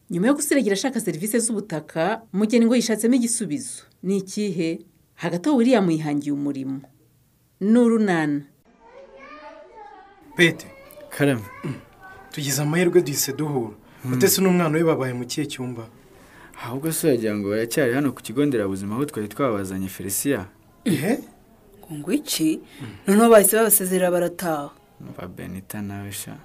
nyuma yo gusiragira ashaka serivisi z'ubutaka mugengo yishatsemo igisubizo ni ikihe hagati aho william yihangiye umurimo ni urunana bete karame tugize amahirwe duhise duhura utese n'umwana we babaye mu kihe cyumba ahubwo se wagira ngo baracyari hano ku kigo nderabuzima aho twari twabazanye felisiya ihe ngo iki noneho bahise babasezerera barataha mva benita nawe sha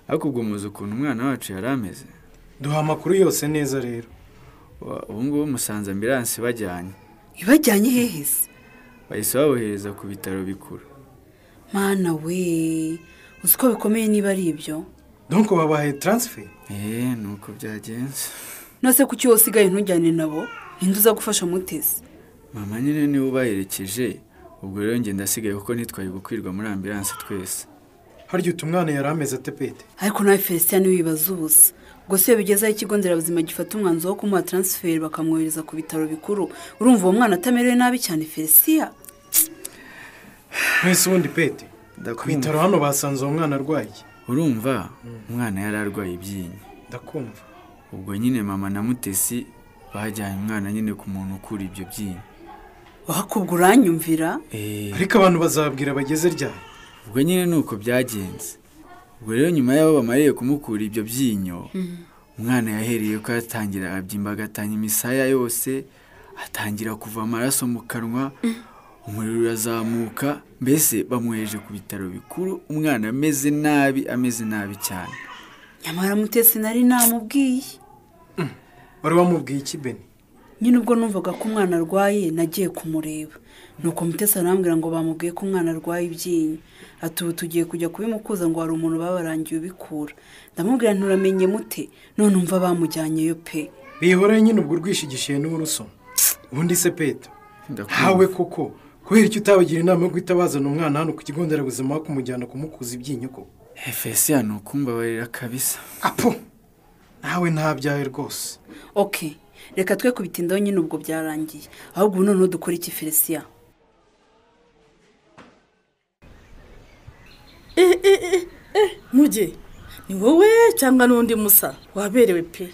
ariko ubwo muzi ukuntu umwana wacu yari ameze duha amakuru yose neza rero Wa- ubu ngubu musanze ambiransi bajyanye ibajyanye hehe se bahise babohereza ku bitaro bikuru mwana we uzi ko bikomeye niba ari ibyo donko babaye taransiferi eee ni uko byagenze nose kuki wowe usigaye ntujyane nabo ninde uza gufasha mutesi mama nyine niwe ubaherekeje ubwo rero njye ndasigaye kuko ntitwari gukwirwa muri ambiransi twese harya utu mwana yari ameze ate pete ariko nawe felicien wibaza ubusa ubwo se iyo bigezeho ikigo nderabuzima gifata umwanzuro wo kumuha taransiferi bakamwohereza ku bitaro bikuru urumva uwo mwana atamerewe nabi cyane felicien mwese ubundi pete ku Ndakumva. bitaro hano basanze uwo mwana arwaye urumva umwana yari arwaye ibyinyo ndakumva ubwo nyine mama na mutesi bajyanye umwana nyine ku muntu ukura ibyo byinyo wakubwa uranyumvira eee ariko abantu bazababwira bageze ryari ubwo nyine ni uko byagenze ubwo rero nyuma y'aho bamariye kumukura ibyo byinyo umwana yahereye ko yatangira arabyimba agatanya imisaya yose atangira kuva amaraso mu kanwa umuriro urazamuka mbese bamwoheje ku bitaro bikuru umwana ameze nabi ameze nabi cyane nyamara mutesi nari namubwiye wari wamubwiye iki beni nyine ubwo numvaga ko umwana arwaye nagiye kumureba nuko mutesi arambwira ngo bamubwiye ko umwana arwaye ibyinyo ati ubu tugiye kujya kubimukuza ngo hari umuntu babarangiye ubikura ndamubwira nturamenye mute none umva bamujyanyeyo pe bihora nyine ubwo urwishigishiye n'uburuso ubundi se pete Ndakumva. ntawe koko kubera icyo utabagira inama yo guhita bazana umwana hano ku kigo nderabuzima aho kumujyana kumukuza ibyinyo ko efesiya ni ukumbabarira kabisa apo nawe ntabyaye rwose ok reka twe kubitindaho nyine ubwo byarangiye ahubwo ubu noneho dukora iki felicien muge ni wowe cyangwa n'undi musa waberewe pe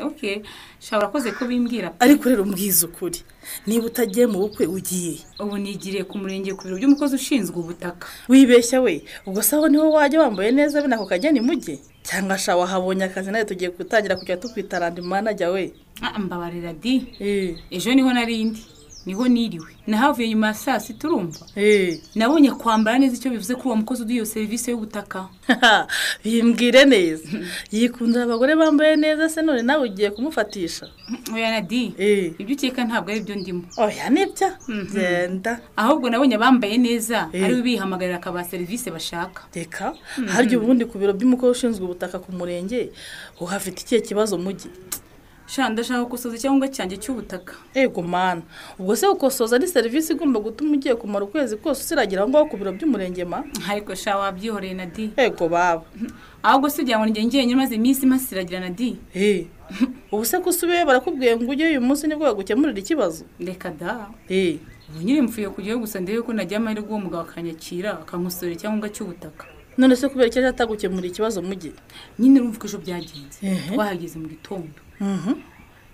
ok shaba urakoze ko bimbwira ariko rero mbwiza ukuri niba utagiye mu bukwe ugiye ubu nigiriye ku murenge ku biro by'umukozi ushinzwe ubutaka wibeshya we ubwo se aho niho wajya wambaye neza bene ako kageni muge cyangwa sha wahabonye akazi nawe tugiye gutangira kujya tukwita randi manajya we Ah, mbabarira di Eh, ejo niho narindi niho niriwe nahavuye nyuma ya saa sita urumva eh. nabonye kwambara neza icyo bivuze kuri uwo mukozi uduha iyo serivisi y'ubutaka Haha, bimbwire neza yikundira abagore bambaye neza se none nawe ugiye kumufatisha oya na di Eh. ibyo ukeka ntabwo ari byo ndimo oya nibyo genda ahubwo nabonye abambaye neza Eh. ariwe bihamagarira akabaha serivisi bashaka reka harya ubundi ku biro by'umukuru ushinzwe ubutaka ku murenge uhafite ikihe kibazo mujyi sha ndashaka gukosoza icyangombwa cyanjye cy'ubutaka ego mana ubwo se gukosoza ni serivisi igomba gutuma ugiye kumara ukwezi kose usiragira aho ngaho ku biro by'umurenge ma ariko sha wabyihoreye na di ego baba ahubwo se ugira ngo njye njyenyine maze iminsi masiragira na di Eh, ubu se ko usubiyeyo barakubwiye ngo ujye uyu munsi nibwo bagukemurira ikibazo reka da Eh, ubu nyine mvuye kujyayo gusa ndebe ko nagira amahirwe uwo mugabo akanyakira akankosorera icyangombwa cy'ubutaka none se kubera icyo aje atagukemurira ikibazo mujyi nyine urumva ko ejo byagenze Ehe. twahageze mu gitondo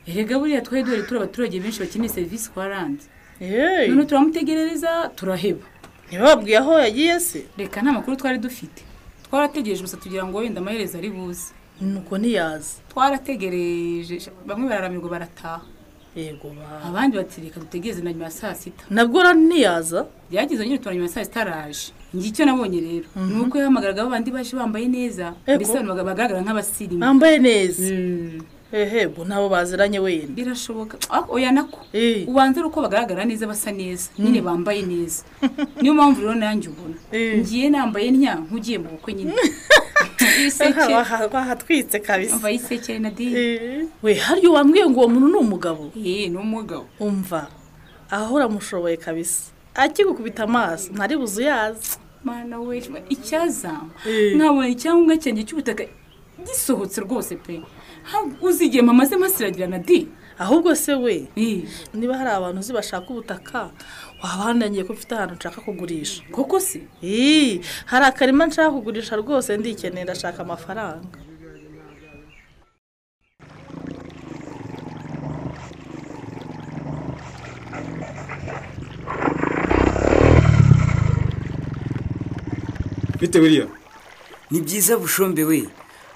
erega buriya twari duhari turi abaturage benshi bakeneye serivisi kwa randi Eh, none turamutegerereza turaheba ntibababwiye aho yagiye se reka nta makuru twari dufite twarategereje gusa tugira ngo wenda amaherezo ari buze nuko ntiyaza twarategereje bamwe bararamirwa barataha yego baba abandi bati reka dutegereze na nyuma ya saa sita nabwo rero ntiyaza byagize nyine tura nyuma ya saa sita araje njye icyo nabonye rero ni uko yahamagaraga babandi baje bambaye neza Ego. mbese abantu baga- bagaragara nk'abasirimu bambaye neza Mm, hehe ubwo ntabo baziranye wenda birashoboka Ah, oya nako Eh. ubanza ari uko bagaragara neza basa neza nyine bambaye neza niyo mpamvu rero nanjye ubona Eh. ngiye nambaye ntya nk'ugiye mu bukwe nyine ibiseke wahatwitse kabisa mbaye iseke na di Eh, we harya wambwiye ngo uwo muntu ni umugabo eh ni umugabo umva aho uramushoboye kabisa akigukubita amaso ntari buzu yaza mana we icyazama Eh. nkabona icyangombwa cyanjye cy'ubutaka gisohotse rwose pe Ha- uzi igihe mama ze masiragirana di ahubwo se we Eh, niba hari abantu uzi bashaka ubutaka waba wanangiye ko mfite ahantu nshaka kugurisha koko se Ii, hari akarima nshaka kugurisha rwose ndikeneye ndashaka amafaranga bite biriya ni byiza bushombe we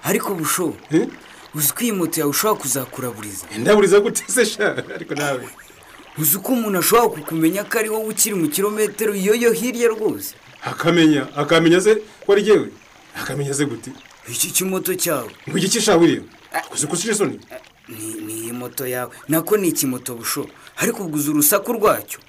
ariko busho Eh? uzi ko iyi moto yawe ushobora kuzakuraburiza ndaburiza gute se sha ariko nawe uzi ko umuntu ashobora kukumenya ko ari wowe ukiri mu kilometero yoyo hirya rwose akamenya akamenya se ko ari jyewe akamenya se gute iki kimoto cyawe ngo igiki sha buriya uzi ko usira isoni ni ni iyi moto yawe nako ni ikimoto busho ariko uguze urusaku rwacyo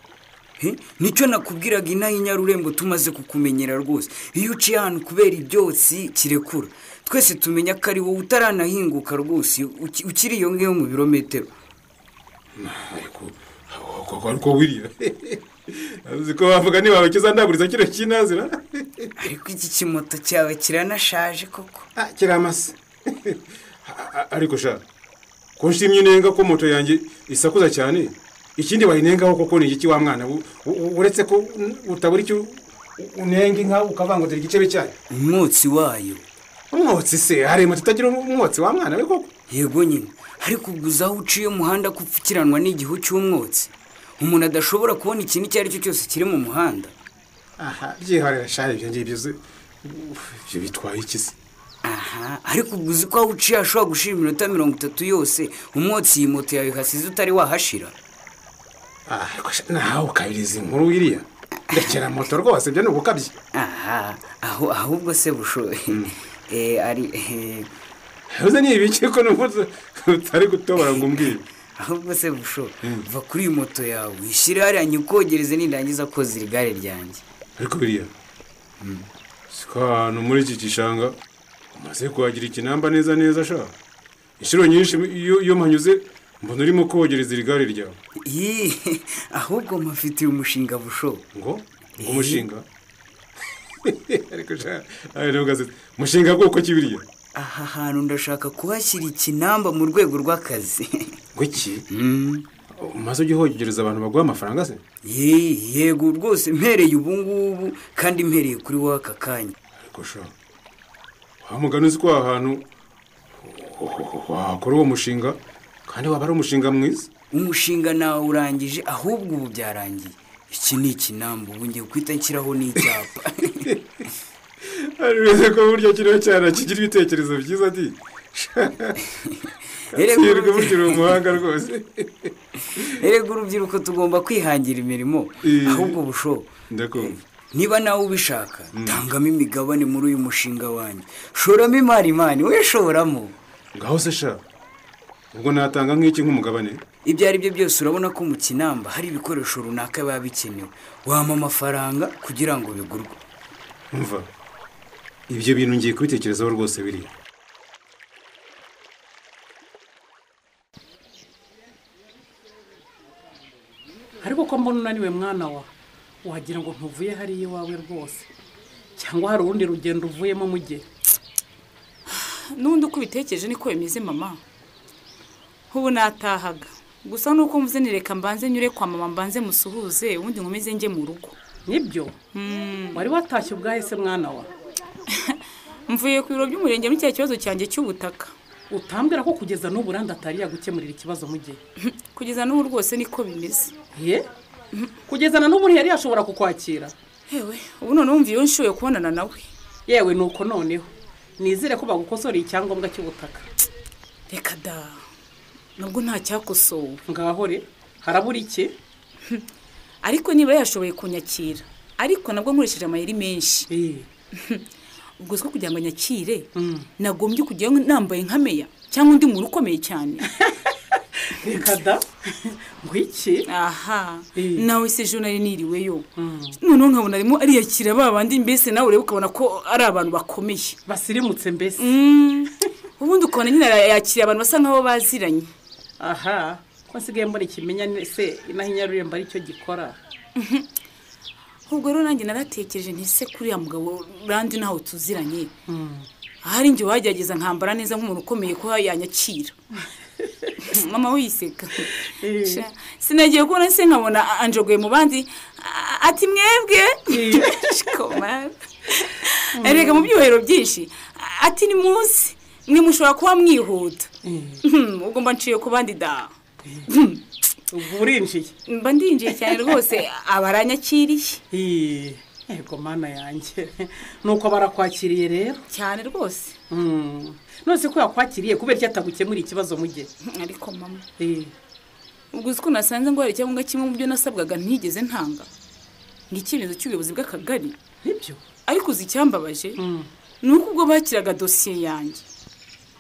Eh, nicyo nakubwiraga inaha inyarurembo tumaze kukumenyera rwose iyo uciye ahantu kubera ibyotsi kirekura twese tumenya ko ari wowe utaranahinguka rwose uki- ukiri iyo ngiyo mu birometero ariko ariko- ariko buriya uzi ko bavuga niba kizandaguriza kino kinazira ariko iki kimoto cyawe kiranashaje koko Ah, kiri amase A- a- ariko sha ko nshimye unenga ko moto yanjye isakuza cyane ikindi wayinengaho koko ni igiki wa mwana we? U- u- uretse ko n- utabura icyo u- unenga inka ukavangutira igicebe cyayo umwotsi wayo umwotsi se hari moto itagira umwotsi wa mwana we koko yego nyine ariko uguze aho uciye umuhanda ko upfukiranwa n'igihu cy'umwotsi umuntu adashobora kubona ikintu icyo ari cyo cyose kiri mu muhanda aha byiharira sha ibyo ngibyo se Uf, ibyo bitwaye iki se aha ariko uguze ko aho uciye hashobora gushira iminota mirongo itatu yose umwotsi iyi moto yawe hasize utari wahashira Ah, ariko sha nawe ukabiriza inkuru wiriya ndekera moto rwose ibyo ni ugukabye aha aho ahubwo se bushoye Eh, ari eh, uze ni ibiki ko n'umunsi utari gutobora ngo umbwire ahubwo se busho va kuri iyi moto yawe wishyire hariya nyikogereze nindangiza kozira igare ryanjye ariko biriya siko ahantu muri iki gishanga umaze kuhagira ikinamba neza neza sha inshuro nyinshi iyo iyo mpanyuze mbona urimo kogereza iri gare ryawe Ih, ahubwo mpafitiye umushinga busho ngo ngo umushinga ariko sha ayo ni ugasetse umushinga bwoko ki biriya aha hantu ndashaka kuhashyira ikinamba mu rwego rw'akazi ngo iki umaze ujya uhogereza abantu baguha amafaranga se Ye- yego rwose mpereye ubu ngubu kandi mpereye kuri wowe aka kanya ariko sha wa mugani uzi ko aha hantu wakora uwo mushinga kandi waba ari umushinga mwiza umushinga nawe urangije ahubwo ubu byarangiye iki ni ikinamba ubu ngiye guhita nshyiraho n'icyapa Ariko ko buryo kiriho cyane kigira ibitekerezo byiza di Erega hirwa burya uri urubyiruko- umuhanga rwose erega urubyiruko tugomba kwihangira imirimo Eh. ahubwo busho ndakumva niba nawe ubishaka tangamo imigabane muri uyu mushinga wanjye shoramo imari imani we shoramo ngaho se sha ubwo natanga nk'iki nk'umugabane ibyo ari byo byose urabona ko mu kinamba hari ibikoresho runaka biba bikenewe wampa amafaranga kugira ngo bigurwe mva ibyo bintu ngiye kubitekerezaho rwose biriya ariko ko mbona unaniwe mwana wa wagira ngo ntuvuye hariya iwawe rwose cyangwa hari urundi rugendo uvuyemo mujye n'ubundi uko ubitekereje niko bimeze mama ubu natahaga gusa nuko mvuze ni reka mbanze nyure kwa mama mbanze musuhuze ubundi nkomeze njye mu rugo nibyo wari watashye ubwahe se mwana wa mvuye ku biro by'umurenge muri cya kibazo cyanjye cy'ubutaka utambwira ko kugeza n'ubu uranda gukemurira ikibazo mujye kugeza n'ubu rwose niko bimeze ye kugezana n'ubu ntiyari yashobora kukwakira yewe ubu noneho wumva iyo nshoboye kubonana nawe yewe ni uko noneho nizere ko bagukosoreye icyangombwa cy'ubutaka reka da nubwo nta cyakosowe ngahore harabura iki ariko niba yashoboye kunyakira ariko nabwo nkoresheje amayeri menshi Eh, ubwo siko kugira ngo anyakire Mm. nagombye kujyayo nambaye nkameya cyangwa undi muntu ukomeye cyane reka da ngo iki aha Eh. nawe se ejo nari niriweyo noneho nkabona arimo ariyakira ba bandi mbese nawe ureba ukabona ko ari abantu bakomeye basirimutse mbese Mm. ubundi ukabona nyine yakiriye abantu basa nk'aho baziranye aha ko nsigaye mbona ikimenya se inaha inyarurembo aricyo gikora ubwo rero nanjye naratekereje nti se kuriya mugabo randi ntawe tuziranye ahari njye wagerageza nkambara neza nk'umuntu ukomeye ko yanyakira mama wiseka Eh. Sha, sinagiye kubona se nkabona anjogoye mu bandi a- ati mwebwe Shikoma. erega mu byubahiro byinshi ati ni munsi mwe mushobora kuba mwihuta Hmm, ubwo mba nciye ku bandi da ubwo urinjiye mba ndinjiye cyane rwose abaranyakiriye Eh, yego mana yanjye nuko barakwakiriye rero cyane rwose Mm. none se ko yakwakiriye kubera icyo atagukemuriye ikibazo mu gihe ariko mama ubwo uzi ko nasanze ngo hari icyangombwa kimwe mu byo nasabwaga ntigeze ntanga ni icyemezo cy'ubuyobozi bw'akagari nibyo ariko uzi icyambabaje Mm. ni uko ubwo bakiraga dosiye yanjye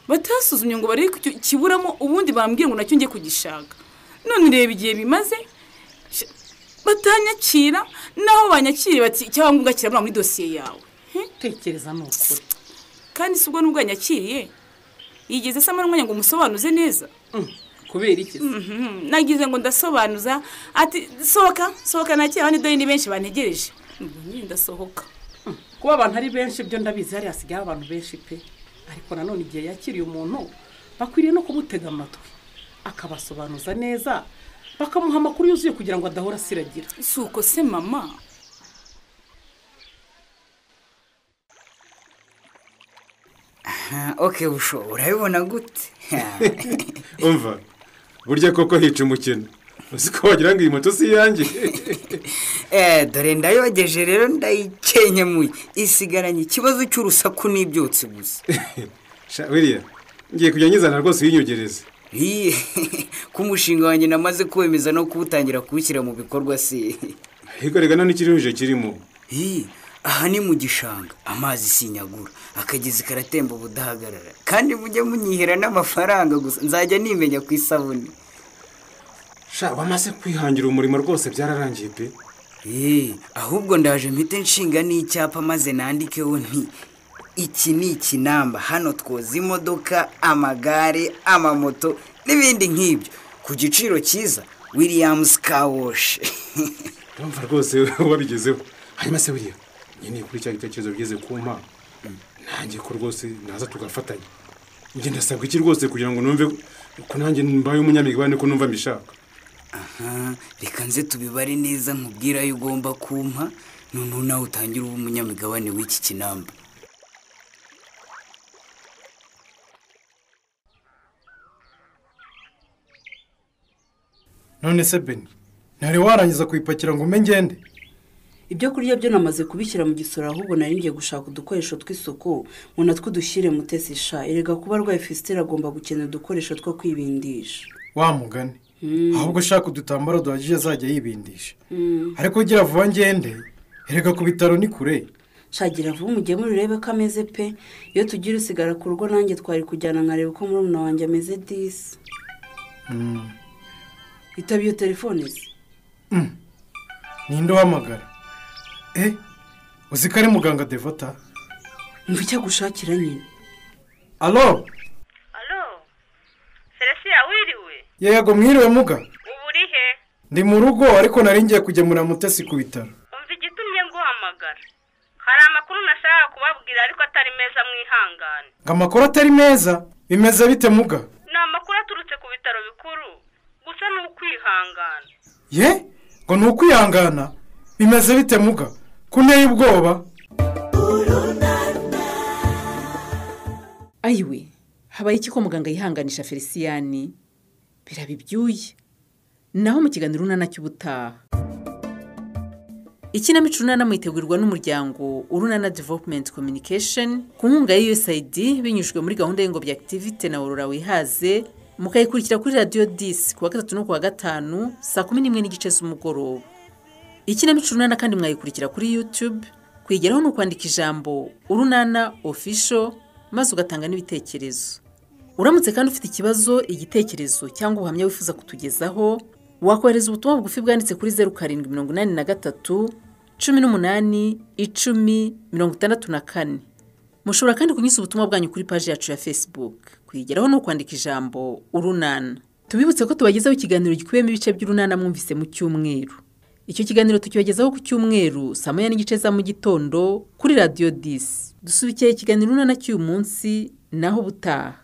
batasuzumye ngo barebe ko icyo kiburamo ubundi bambwiye ngo nacyo njye kugishaka none ureba igihe bimaze sh- batanyakira naho banyakiriye bati icyangombwa kirabura muri dosiye yawe tekereza ni ukuri kandi si ubwo n'ubwo yanyakiriye yigeze asama n'umwanya ngo umusobanuze neza Mm. kubera iki se? Mhm, nagize ngo ndasobanuza ati sohoka sohoka nakira abandi dore ni benshi bantegereje ubwo nyine ndasohoka kuba abantu ari benshi byo ndabizi hariya hasigaye abantu benshi pe ariko nanone igihe yakiriye umuntu bakwiriye no kumutega amatwi akabasobanuza neza bakamuha amakuru yuzuye kugira ngo adahora asiragira si uko se mama Ah, ok busho urabibona gute umva burya koko hica umukino uzi ko wagira ngo iyi moto si iyanjye Eh, dore ndayogeje rero ndayikenyemuye isigaranye ikibazo cy'urusaku n'ibyotsi gusa Sha, william ngiye kujya nyizana rwose uyinyongereze Ih, ko umushinga wanjye namaze kuwemeza no kuwutangira kuwushyira mu bikorwa se ariko rega none ikirihuje kirimo Ih, aha ni mu gishanga amazi sinyagura akagezi karatemba ubudahagarara kandi mujye munyihera n'amafaranga gusa nzajya nimenya ku isabune sha bamaze kwihangira umurimo rwose byararangiye pe Ee, ahubwo ndaje mpite nshinga n'icyapa maze nandikeho nti iki ni ikinamba hano twoza imodoka amagare amamoto n'ibindi nk'ibyo ku giciro cyiza williams kawoshi urumva rwose wabigezeho hanyuma se william nkeneye kuri cya gitekerezo bigeze ku mpa nanjye ko rwose naza tugafatanya njye ndasabwa iki rwose kugira ngo numve ko nanjye mbaye umunyamigabane ko numva mbishaka Aha, reka nze tubibare neza nkubwira ayo ugomba kumpa noneho nawe utangire uba umunyamigabane w'iki kinamba none se beni ntari warangiza kuyipakira ngo umpe ngende ibyo kurya byo namaze kubishyira mu gisoro ahubwo nari ngiye gushaka udukoresho tw'isuku ngo natwo dushyire mutesi sha erega kuba arwaye fesiteri agomba gukenera udukoresho two kwibindisha wamugane ahubwo ushaka udutambaro duhagije azajya yibindisha ariko ugira vuba ngende erega ku bitaro ni kure shagira vuba umugemura urebe ko ameze pe iyo tugira usigara ku rugo nanjye twari kujyana nkareba uko murumuna wanjye ameze disi itaba iyo telefone ze ninde uhamagara eh uzi ko ari muganga devota mva icyo agushakira nyine alo alo selesiya wiriwe yego mwiriwe muga uba uri he ndi mu rugo ariko nari ngiye kugemura mutesi ku bitaro umva igitumye nguhamagara hari amakuru nashaka kubabwira ariko atari meza mwihangane ngo amakuru atari meza bimeze bite muga ni amakuru aturutse ku bitaro bikuru gusa ni ukwihangana ye ngo ni ukwihangana bimeze bite muga ko unteye ubwoba ayiwe habaye iki ko muganga yihanganisha feliciyani biraba ibyuya naho mu kiganiro urunana cy'ubutaha ikinamico urunana mwitegurirwa n'umuryango urunana development communication ku nkunga ya usaid binyujijwe muri gahunda y'ingobyi activite na aurora wihaze mukayikurikira kuri radiyo disi ku wa gatatu no ku wa gatanu saa kumi n'imwe n'igice z'umugoroba ikinamico urunana kandi mwayikurikira kuri youtube kwigeraho ni ukwandika ijambo urunana official maze ugatanga n'ibitekerezo uramutse kandi ufite ikibazo igitekerezo cyangwa ubuhamya wifuza kutugezaho wakohereza ubutumwa bugufi bwanditse kuri zeru karindwi mirongo inani na gatatu cumi n'umunani icumi mirongo itandatu na kane mushobora kandi kunyuza ubutumwa bwanyu kuri paji yacu ya facebook kuyigeraho ni ukwandika ijambo urunana tubibutse ko tubagezaho ikiganiro gikubiyemo ibice by'urunana mwumvise mu cyumweru icyo kiganiro tukibagezaho ku cyumweru saa moya n'igice za mu gitondo kuri radiyo disi dusubikeye ikiganiro urunana cy'uyu munsi naho ubutaha